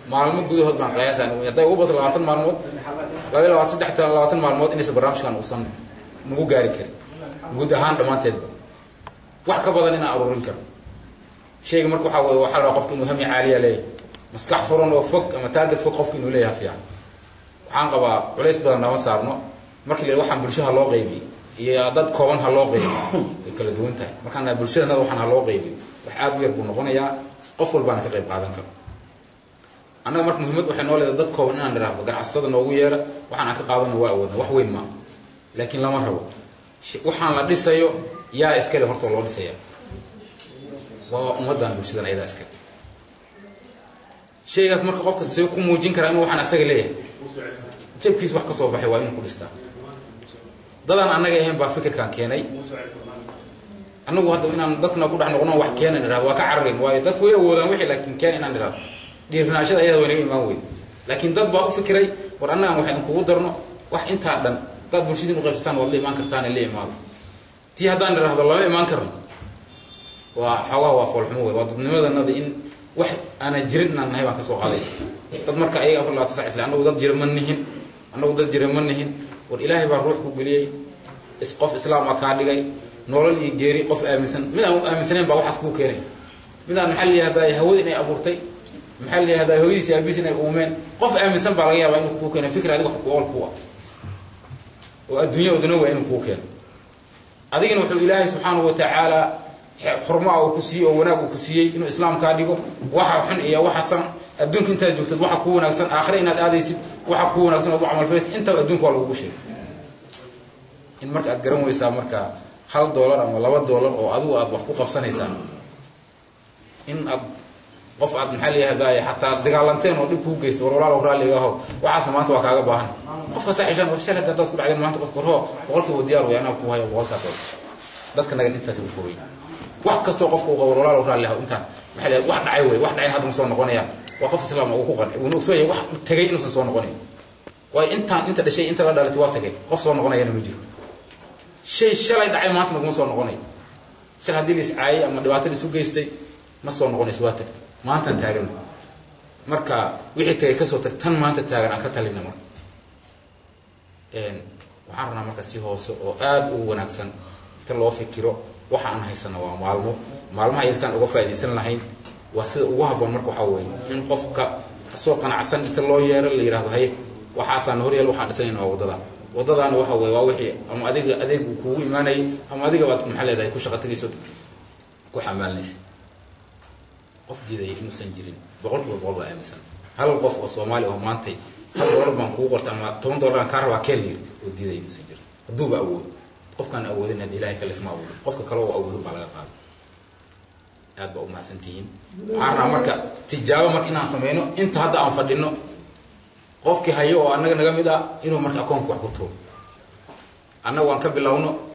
maalmo gudahood baan qiyaasa hadday ugu bato labaatan maalmood laba iyo labaatan saddex labaatan maalmood inaysan barnaamijkan uusan nagu gaari karin guud ahaan dhammaanteedba wax ka badan inaan aruurin karo shayga marka waxaa weye waxaa la rabaa qofka inuu hami caaliya leeyahay maskax furan oo fog ama taagad fog qofka inuu leeyahay fiican waxaan qabaa culays badan nama saarno markii la waxaan bulshaha loo qaybiyey iyo dad kooban ha loo qaybiyo way kala duwan tahay markaan nahay bulshadanada waxaan ha loo qaybiyo wax aad u yar buu noqonayaa qof walbaana ka qayb qaadan karo annaga marka muhiimad waxay noo leedahay dad kooban inaan idhaahdo ganacsatada noogu yeera waxaan aan ka qaadana waa awoodna wax weyn maa laakiin lama rabo waxaan la dhisayo yaa iskale hortoo loo dhisaya waa ummaddan bulshadan ayadaa iskale shaygaas marka qofka see ku muujin karaa inuu waxaan asaga leeyahay jabkiis wax ka soo baxay waa inuu ku dhistaa dadaan annaga ahayn baa fikirkaan keenay annagu hadda inaan dadkana ku dhex noqno wax keenan idhahdo waa ka cararin waayo dadku way awoodaan wixii laakiin keen inaan idhahdo dhiirnaashada ayada waa naga imaan weyn laakiin dad baa u fikiray war annagaan wax idinkugu darno wax intaa dhan hadaad bulshadiin u qaybsataan waad la imaan kartaan la imaado tii haddaan idhahdo lama imaan karno waa xoogaha waa foolxumo wey waa dadnimadanada in wax aanan jirin inaan nahay baan ka soo qaaday dad marka ayaga afar labaatan sac isle annagu dad jira ma nihin annagu dad jira ma nihin war ilaahay baa ruux ku geliyey qof islaam a kaa dhigay nolol iyo geeri qof aaminsan mid aan aaminsanayn baa waxaas kuu keenay mid aan maxaa layihahdaa hawada inay abuurtay maxaa layihahdaa hooyadiis aabiis inay uumeen qof aaminsan baa laga yaabaa inuu kuu keena fikir adiga wax ku ool ku ah oo adduunya oduna waa inuu kuu keeno adigana wuxuu ilaahay subxaanahu wa tacaala xurmaa uu ku siiyey oo wanaag uu ku siiyey inuu islaam kaa dhigo waxa xun iyo waxa san adduunka intaad joogtad waxa kuu wanaagsan aakhire inaad aadaysid waxa kuu wanaagsan ood u camalfalaysid intaba adduunka waa lagugu sheegay in marka aad garan weysaa marka hal doolar ama laba doolar oo adigu aad wax ku qabsanaysaa in aad qof aad maxaa layihahdaay xataa dagaalanteen oo dhib kuu geysta war walaalow raalliga aho waxaasna maanta waa kaaga baahan qofka saaxishaan war shalad haddaad ku dhacdeen maanta qofka warho boqolkiiba diyaar way anaa ku haya boqolkaa doolar dadka nagan intaasi u koobay wax kastoo qofka uu qabo war walaalow raalli aho intaan maxaa layihahda wax dhacay wey wax dhacayn hadda ma soo noqonayaan waa qof islaam uu ku qanci wuuna ogsoon yahay wax tegay inuusan soo noqonayn waayo intaan inta dhashay inta la dhalatay waa tagay qof soo noqonayana ma jiro shay shalay dhacay maanta laguma soo noqonayo shal haddii la iscaayay ama dhibaato la isu geystay ma soo noqonayso waa tagtay maantaan taagana marka wixii tagay kasoo tag tan maanta taagan aan ka talina marka waxaan rabnaa marka si hoose oo aada u wanaagsan inta loo fikiro waxa aan haysana waa maalmo maalmaha iyagsaan uga faaidaysan lahayn waa sida ugu haboon marka waxaa weeye in qofka kasoo qanacsan inta loo yeero la yihahdo haye waxaasaan horyeel waxaan dhisanayna waa waddada waddadaana waxa weye waa wixii ama adiga adeegu kuugu imaanayay ama adiga baad maxaa leedahay ku shaqa tagayso ku xamaalinaysa qof diidaya inuusan jirin boqol kiiba boqol baa aaminsan hal qof oo soomaali oo maantay hal doolar baan kugu qorta ama toban doolar aan kaa rabaa keen yiri oo diidaya inuusan jirin hadduuba awoodo qofkaan awoodin had ilahay kalif ma awoodo qofka kale oo awoodo baa laga qaada aad baa umahadsantihiin waxaan rabaa marka tijaabo marka inaan sameyno inta hadda aan fadhino qofkii hayo oo annaga naga mid ah inuu marka akoonka wax ku tuuro annaga waan ka bilowno